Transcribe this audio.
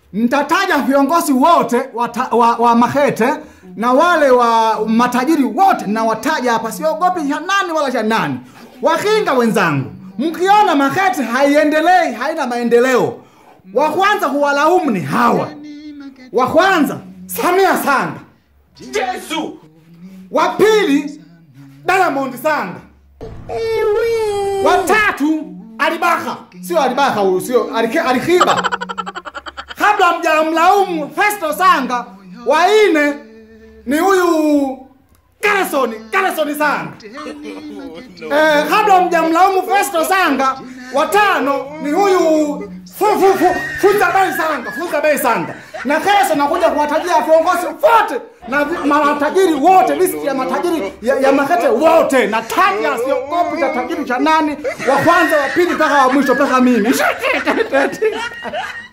nitataja viongozi wote wa, ta, wa, wa Mahete na wale wa matajiri wote nawataja hapa, siogopi cha nani wala cha nani. Wakinga wenzangu, mkiona Mahete haiendelei, haina maendeleo, wa kwanza kuwalaumu ni hawa. Wa kwanza Samia Sanga, Yesu! wa pili Diamond Sanga, wa tatu Alibaka, sio Alibaka huyu, sio Alike- Alikiba. Kabla mjamlaumu Festo Sanga, wa nne ni huyu Garrison, Garrison Sanga. Eh, kabla mjamlaumu Festo Sanga, watano ni huyu fu, fu, fu, Funza Bei Sanga, Funza Bei Sanga. Na kesho nakuja kuwatajia viongozi wote na vi- matajiri wote, listi ya matajiri ya, ya Makete wote. Nataja, siogopi cha tajiri cha nani, wa kwanza, wa pili mpaka wa mwisho mpaka mimi.